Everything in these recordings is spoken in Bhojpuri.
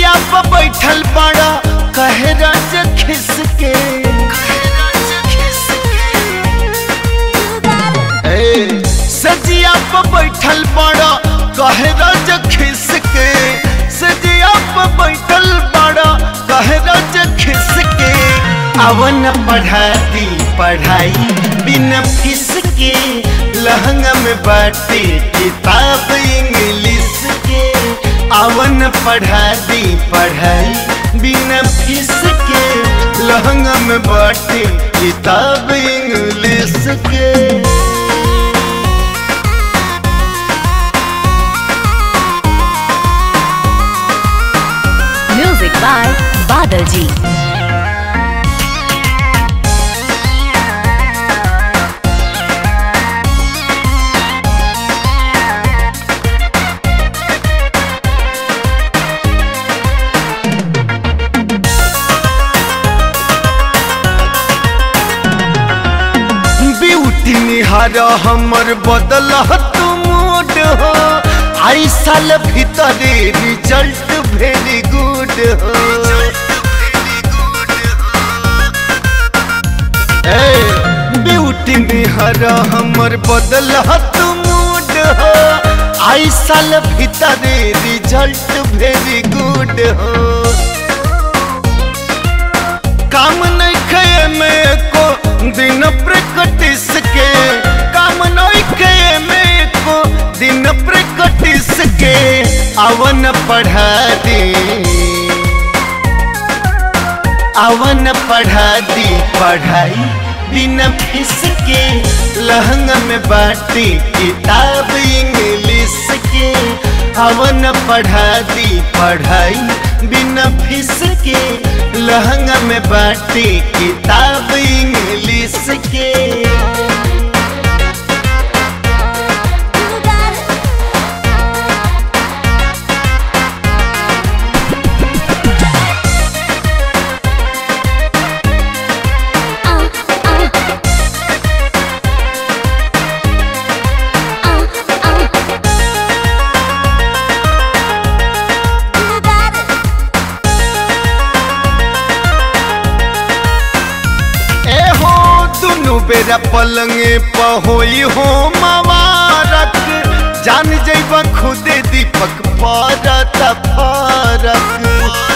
सजिया पर बैठल बड़ा कहे राज खिस के ए, सजिया पर बैठल बड़ा कहे राज खिस के सजिया पर बैठल बड़ा कहे राज खिस के अवन पढ़ा दी पढ़ाई बिना फीस के लहंगा में बाटे किताब इंग्लिश के अवन पढ़ा दी पढ़ाई बिना फीस के लहंगा में बाटे किताब इंग्लिश के Music by Badal Ji. Beauty निहार हमर बदल तू मूड हो आई साल भीतर रिजल्ट वेरी गुड हो ए, ब्यूटी निहार हमर बदल तू मूड हो आई साल भीतर रिजल्ट वेरी गुड हो काम नहीं खे में को दिन प्रैक्टिस के काम नहीं खे में को दिन प्रैक्टिस के अवन पढ़ा दे अवन पढ़ा दी पढ़ाई बिना फीस के लहंगा में बाटी किताब इंग्लिश के अवन पढ़ा दी पढ़ाई बिना फीस के लहंगा में बाटी किताब इंग्लिश के ए हो दुनु बेरा पलंगे पहोई हो मवारक जान जैबा खुदे दीपक पारत फारक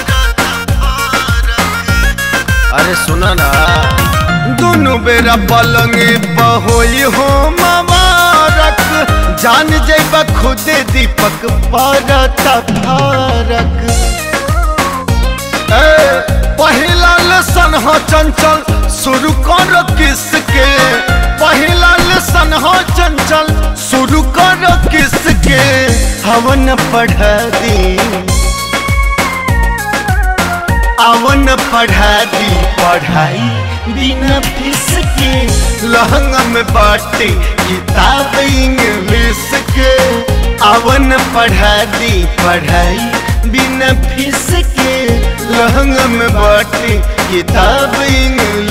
अरे सुना ना दुनु बेरा पलंगे पहोई हो मवारक जान जैबा खुदे दीपक पारत फारक ए, पहिला लेसन हो चंचल शुरू कर किसके पहिला लेसन हो चंचल शुरू कर किसके हवन पढ़ा दी अवन पढ़ा दी पढ़ाई बिना फीस के लहंगा में बाटे किताब इंग्लिश के अवन पढ़ा दी पढ़ाई बिना फीस के लहंगा में बाटे किताब इंग्लिश